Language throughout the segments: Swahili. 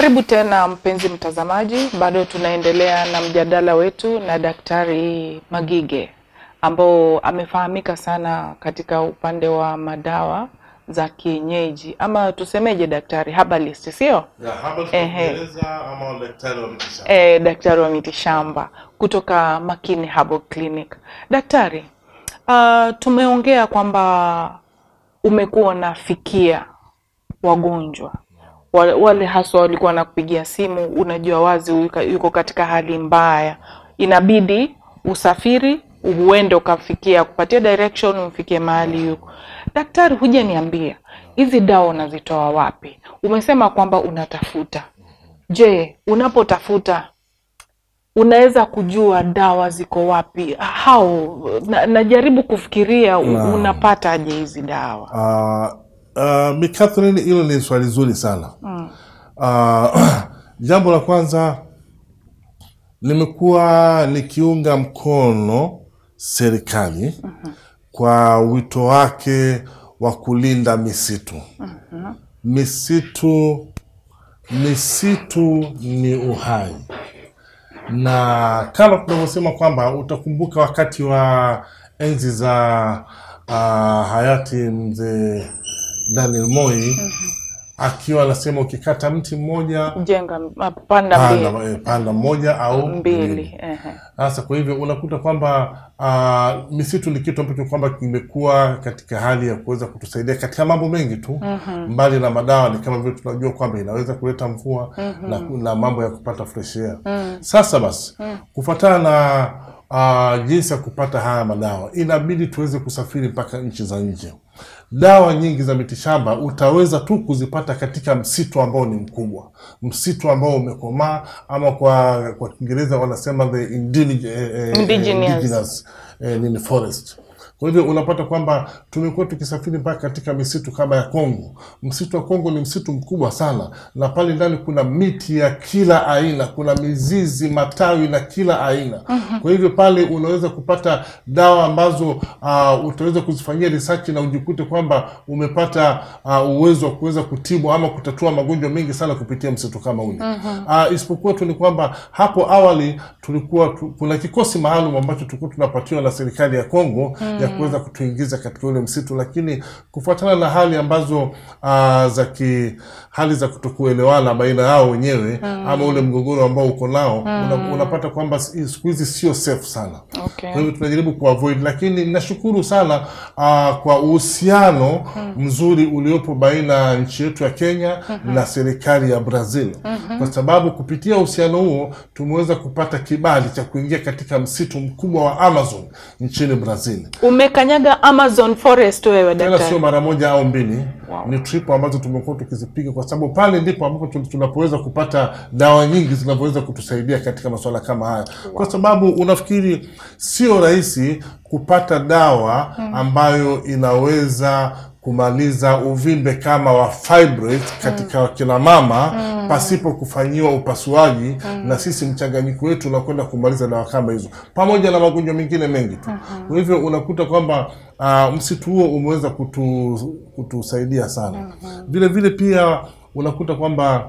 Karibu tena mpenzi mtazamaji, bado tunaendelea na mjadala wetu na Daktari Magige ambao amefahamika sana katika upande wa madawa za kienyeji ama tusemeje, daktari herbalist, sio? Ya, hapa Ehe. tunaeleza ama daktari wa mitishamba. E, daktari wa mitishamba kutoka Makini Herbal Clinic. Daktari, uh, tumeongea kwamba umekuwa unafikia wagonjwa Wa- wale haswa walikuwa wanakupigia simu, unajua wazi yuka- yuko katika hali mbaya, inabidi usafiri uende ukafikia kupatia direction umfikie mahali yuko. Daktari, huja niambia hizi dawa unazitoa wapi? Umesema kwamba unatafuta. Je, unapotafuta unaweza kujua dawa ziko wapi? How? Na, najaribu kufikiria u- Naam. unapataje hizi dawa? Uh, uh, Bi Catherine, hilo ni swali zuri sana. Uh, jambo la kwanza nimekuwa nikiunga mkono serikali kwa wito wake wa kulinda misitu. Misitu, misitu ni uhai na kama tunavyosema kwamba utakumbuka wakati wa enzi za uh, hayati mzee Daniel Moi akiwa anasema ukikata mti mmoja Jenga ah, panda mbili panda, eh, panda mmoja au mbili. Ehe. sasa kwa hivyo unakuta kwamba uh, misitu ni kitu ambacho kwamba kimekuwa katika hali ya kuweza kutusaidia katika mambo mengi tu mbali na madawa, ni kama vile tunajua kwamba inaweza kuleta mvua na, na mambo ya kupata fresh air. Sasa basi kufuatana na uh, jinsi ya kupata haya madawa, inabidi tuweze kusafiri mpaka nchi za nje. Dawa nyingi za mitishamba utaweza tu kuzipata katika msitu ambao ni mkubwa, msitu ambao umekomaa, ama kwa kwa Kiingereza wanasema the indige, eh, eh, Indigenous. indigenous, eh, nini forest. Kwa hivyo unapata kwamba tumekuwa tukisafiri mpaka katika misitu kama ya Kongo. Msitu wa Kongo ni msitu mkubwa sana, na pale ndani kuna miti ya kila aina, kuna mizizi, matawi na kila aina. Kwa hivyo pale unaweza kupata dawa ambazo uh, utaweza kuzifanyia research na ujikute kwamba umepata uh, uwezo wa kuweza kutibu ama kutatua magonjwa mengi sana kupitia msitu kama ule. Uh, isipokuwa tu ni kwamba hapo awali tulikuwa tu, kuna kikosi maalum ambacho tulikuwa tunapatiwa na serikali ya Kongo ya kuweza kutuingiza katika ule msitu, lakini kufuatana na hali ambazo uh, za ki hali za kutokuelewana baina yao wenyewe ama ule mgogoro ambao uko nao una, unapata kwamba si- siku hizi sio safe sana. Okay. Kwa hivyo tunajaribu kuavoid, lakini nashukuru sana uh, kwa uhusiano mzuri uliopo baina ya nchi yetu ya Kenya na serikali ya Brazil, kwa sababu kupitia uhusiano huo tumeweza kupata kibali cha kuingia katika msitu mkubwa wa Amazon nchini Brazil. Umekanyaga Amazon forest wewe Tena daktari? sio mara moja au mbili Wow. ni trip ambazo tumekuwa tukizipiga kwa sababu pale ndipo ambapo tun- tunapoweza kupata dawa nyingi zinavyoweza kutusaidia katika masuala kama haya, kwa sababu unafikiri sio rahisi kupata dawa ambayo inaweza kumaliza uvimbe kama wa fibroid katika wakina mama pasipo kufanyiwa upasuaji, na sisi mchanganyiko wetu unakwenda kumaliza dawa kama hizo, pamoja na magonjwa mengine mengi tu. Kwa hivyo unakuta kwamba uh, msitu huo umeweza kutu, kutusaidia sana. Vile vile pia unakuta kwamba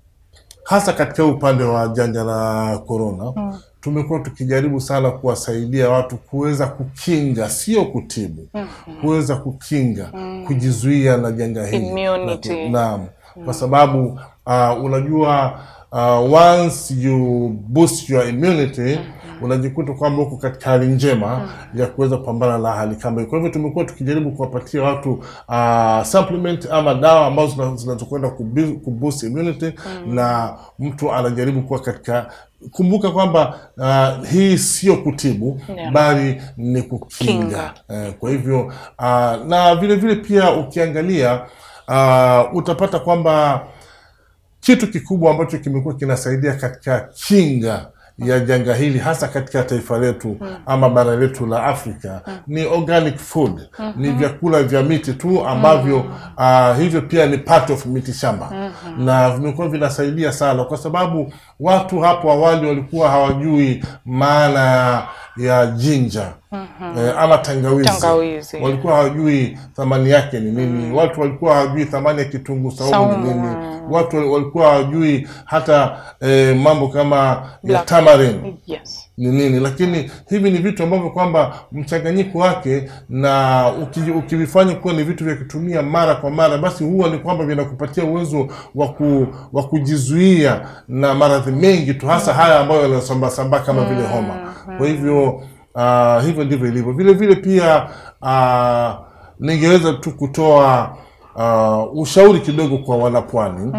hasa katika upande wa janga la korona tumekuwa tukijaribu sana kuwasaidia watu kuweza kukinga, sio kutibu, kuweza kukinga, kujizuia na janga hili. Immunity. Naam, kwa sababu uh, unajua uh, once you boost your immunity unajikuta kwamba uko katika hali njema ya kuweza kupambana na hali kama hiyo. Kwa hivyo tumekuwa tukijaribu kuwapatia watu uh, supplement ama dawa ambazo zina- zinazokwenda kubi- kuboost immunity na mtu anajaribu kuwa katika kumbuka kwamba uh, hii sio kutibu Yeah. bali ni kukinga Eh, kwa hivyo uh, na vile vile pia ukiangalia uh, utapata kwamba kitu kikubwa ambacho kimekuwa kinasaidia katika kinga ya janga hili hasa katika taifa letu ama bara letu la Afrika ni organic food, ni vyakula vya miti tu ambavyo ah, hivyo pia ni part of miti shamba na vimekuwa vinasaidia sana, kwa sababu watu hapo awali walikuwa hawajui maana ya jinja eh, ama tangawizi, Tangawizi. walikuwa hawajui thamani yake ni nini watu walikuwa hawajui thamani ya kitunguu saumu ni Saumu. nini watu walikuwa hawajui hata eh, mambo kama ya Black. tamarin Yes. ni nini lakini hivi ni vitu ambavyo kwamba mchanganyiko wake na uki- ukivifanya kuwa ni vitu vya kutumia mara kwa mara basi huwa ni kwamba vinakupatia uwezo wa ku, wa kujizuia na maradhi mengi tu hasa haya ambayo yanasambasamba kama vile homa kwa hivyo uh, hivyo ndivyo ilivyo vile vile pia uh, ningeweza tu kutoa uh, ushauri kidogo kwa wanapwani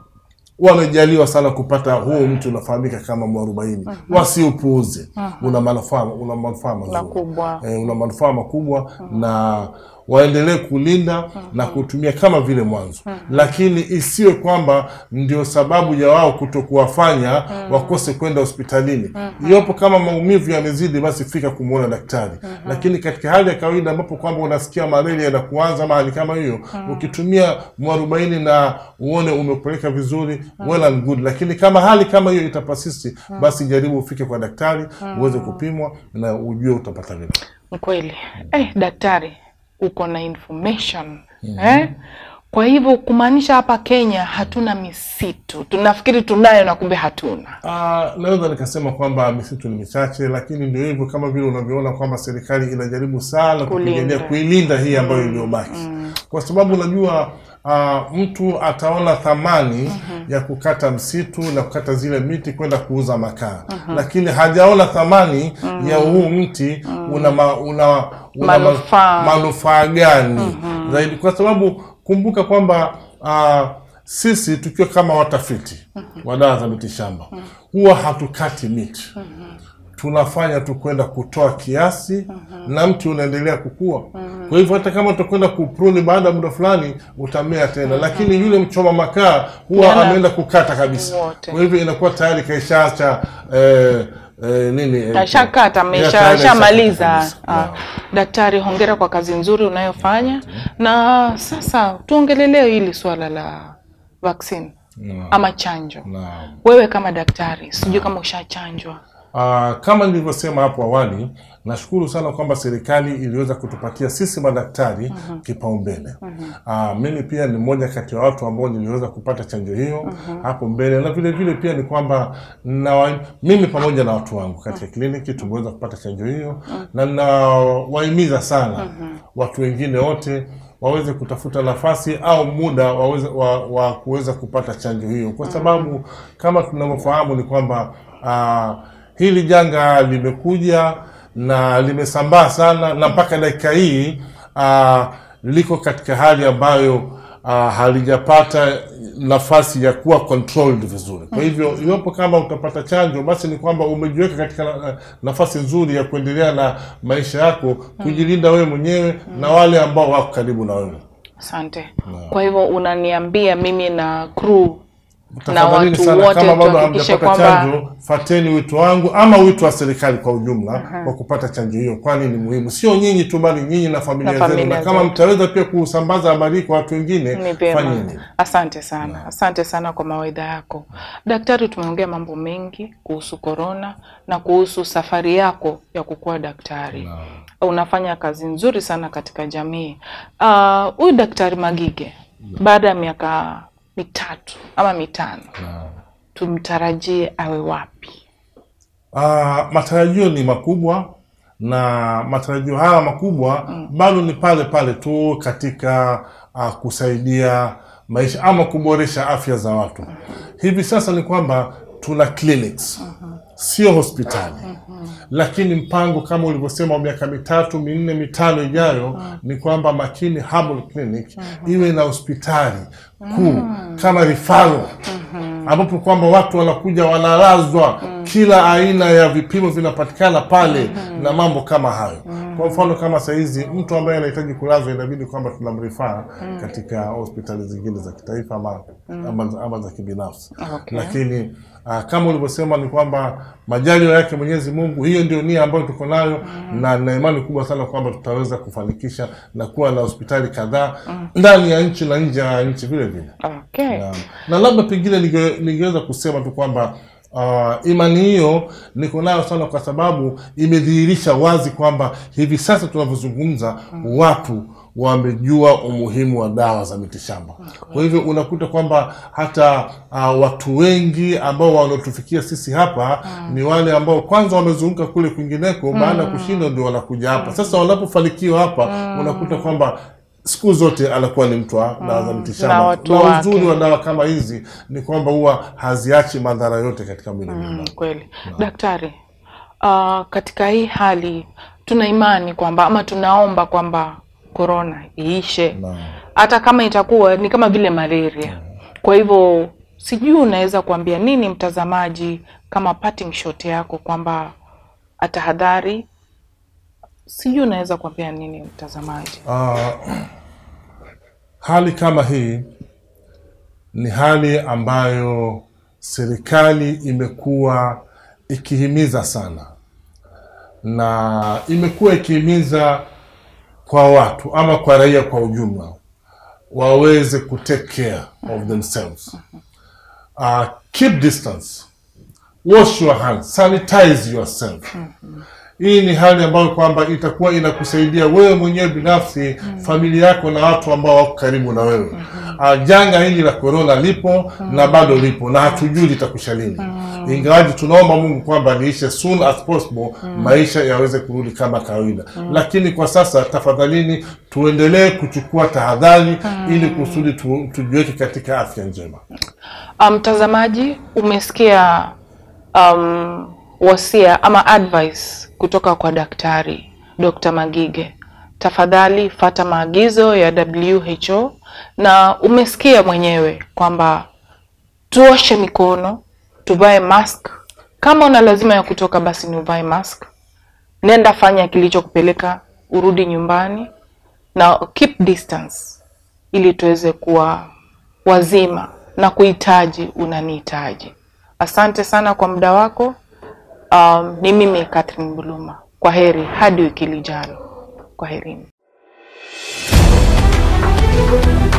wamejaliwa sana kupata huu mti unafahamika kama mwarobaini wasiupuuze una manufaa una manufaa mazuri Makubwa. eh, una manufaa makubwa na waendelee kulinda na kutumia kama vile mwanzo lakini isiwe kwamba ndio sababu ya wao kutokuwafanya wakose kwenda hospitalini iwapo kama maumivu yamezidi basi fika kumwona daktari lakini katika hali ya kawaida ambapo kwamba unasikia malaria na kuanza ama hali kama hiyo ukitumia mwarobaini na uone umepeleka vizuri well and good lakini kama hali kama hiyo itapasisti basi jaribu ufike kwa daktari uweze kupimwa na ujue utapata vipi Ni kweli eh, daktari uko na information eh? Kwa hivyo kumaanisha hapa Kenya hatuna misitu, tunafikiri tunayo na kumbe hatuna. Ah, naweza nikasema kwamba misitu ni michache, lakini ndio hivyo, kama vile unavyoona kwamba serikali inajaribu sana kupigania Kulinda. kuilinda hii ambayo iliyobaki, kwa sababu unajua ah, mtu ataona thamani ya kukata msitu na kukata zile miti kwenda kuuza makaa, lakini hajaona thamani ya huu mti una, ma, una, una ma- Manufaa. manufaa gani zaidi, kwa sababu kumbuka kwamba ah, sisi tukiwa kama watafiti wa dawa za miti shamba huwa hatukati miti tunafanya tu kwenda kutoa kiasi na mti unaendelea kukua kwa hivyo hata kama utakwenda kupruni baada ya muda fulani utamea tena lakini yule mchoma makaa huwa Yana- ameenda kukata kabisa Wote. kwa hivyo inakuwa tayari kaishaacha eh, eh, nini eh, Ashakata, ya, amesha- tayari ashamaliza. kabisa. Ah, Naam. Daktari, hongera kwa kazi nzuri unayofanya. Na sasa tuongelelee hili swala la vaccine Naam. ama chanjo. Naam. Wewe kama daktari, sijui kama ushachanjwa. Ah, kama nilivyosema hapo awali, nashukuru sana kwamba serikali iliweza kutupatia sisi madaktari kipaumbele. Ah, mimi pia ni mmoja kati ya watu ambao niliweza kupata chanjo hiyo hapo mbele, na vile vile pia ni kwamba na wa, mimi pamoja na watu wangu katika kliniki tumeweza kupata chanjo hiyo na nawahimiza sana watu wengine wote waweze kutafuta nafasi au muda waweze, wa, wa kuweza kupata chanjo hiyo, kwa sababu kama tunavyofahamu ni kwamba ah, hili janga limekuja na limesambaa sana na mpaka dakika hii ah, liko katika hali ambayo ah, halijapata nafasi ya kuwa controlled vizuri. Kwa hivyo iwapo kama utapata chanjo, basi ni kwamba umejiweka katika na- nafasi nzuri ya kuendelea na maisha yako, kujilinda wewe mwenyewe na wale ambao wako karibu na wewe. Asante. Kwa hivyo unaniambia mimi na crew na Tafadhalini watu sana, wote kama bado tuhakikishe hamjapata kwamba chanjo, fateni wito wangu ama wito wa serikali kwa ujumla wa kupata chanjo hiyo, kwani ni muhimu, sio nyinyi tu, bali nyinyi na familia Na zenu, familia na kama zetu. mtaweza pia kusambaza habari hii kwa watu ni wengine, vyema. fanyeni. Asante sana, asante sana kwa mawaidha yako daktari. Tumeongea mambo mengi kuhusu korona na kuhusu safari yako ya kukuwa daktari. Unafanya kazi nzuri sana katika jamii. Ah, Huyu daktari Magige baada ya miaka mitatu ama mitano tumtarajie awe wapi? Ah, matarajio ni makubwa na matarajio haya makubwa bado ni pale pale tu katika ah, kusaidia maisha ama kuboresha afya za watu. Hivi sasa ni kwamba tuna clinics sio hospitali lakini mpango kama ulivyosema wa miaka mitatu minne mitano ijayo ni kwamba Makini Herbal Clinic iwe na hospitali kuu kama rifaro ambapo kwamba watu wanakuja wanalazwa, kila aina ya vipimo vinapatikana pale na mambo kama hayo. Kwa mfano kama sahizi mtu ambaye anahitaji kulazwa inabidi kwamba tunamrifaa katika hospitali zingine za kitaifa ama, ama, ama za kibinafsi Okay. lakini ah, kama ulivyosema ni kwamba majaliwa yake Mwenyezi Mungu, hiyo ndio nia ambayo tuko nayo na na imani kubwa sana kwamba tutaweza kufanikisha na kuwa na hospitali kadhaa ndani ya nchi na nje ya nchi vile vile. Okay. Naam. Na labda pengine ninge- ningeweza kusema tu kwamba Uh, imani hiyo niko nayo sana kwa sababu imedhihirisha wazi kwamba hivi sasa tunavyozungumza watu wamejua umuhimu wa dawa za mitishamba. Kwa hivyo unakuta kwamba hata uh, watu wengi ambao wanaotufikia sisi hapa ni wale ambao kwanza wamezunguka kule kwingineko, baada ya kushindwa ndio wanakuja hapa. Sasa wanapofanikiwa hapa, unakuta kwamba siku zote anakuwa ni mtu wa dawa za na mitishamba. watu Na wake. uzuri wa dawa kama hizi ni kwamba huwa haziachi madhara yote katika mwili wa Mm, binadamu. kweli daktari, uh, katika hii hali tuna imani kwamba ama tunaomba kwamba korona iishe, Naam. hata kama itakuwa ni kama vile malaria. Kwa hivyo sijui unaweza kuambia nini mtazamaji kama parting shot yako kwamba atahadhari. Sijui unaweza kuambia nini mtazamaji. Ah, hali kama hii ni hali ambayo serikali imekuwa ikihimiza sana na imekuwa ikihimiza kwa watu ama kwa raia kwa ujumla waweze ku take care of themselves. Uh, keep distance, wash your hands, sanitize yourself. Hii ni hali ambayo kwamba itakuwa inakusaidia wewe mwenyewe binafsi, familia yako na watu ambao wako karibu na wewe. Uh, janga hili la korona lipo na bado lipo na hatujui litakusha lini, ingawaji tunaomba Mungu kwamba liishe soon as possible, maisha yaweze kurudi kama kawaida. Lakini kwa sasa, tafadhalini, tuendelee kuchukua tahadhari ili kusudi tu, tujiweke katika afya njema. Mtazamaji, umesikia um, wasia ama advice kutoka kwa daktari Dr. Magige. Tafadhali fata maagizo ya WHO, na umesikia mwenyewe kwamba tuoshe mikono, tuvae mask. Kama una lazima ya kutoka, basi ni uvae mask. Nenda fanya kilichokupeleka, urudi nyumbani na keep distance, ili tuweze kuwa wazima na kuhitaji unanihitaji. Asante sana kwa muda wako. Um, ni mimi Catherine Buluma. Kwa heri hadi wiki lijalo. Kwa herini.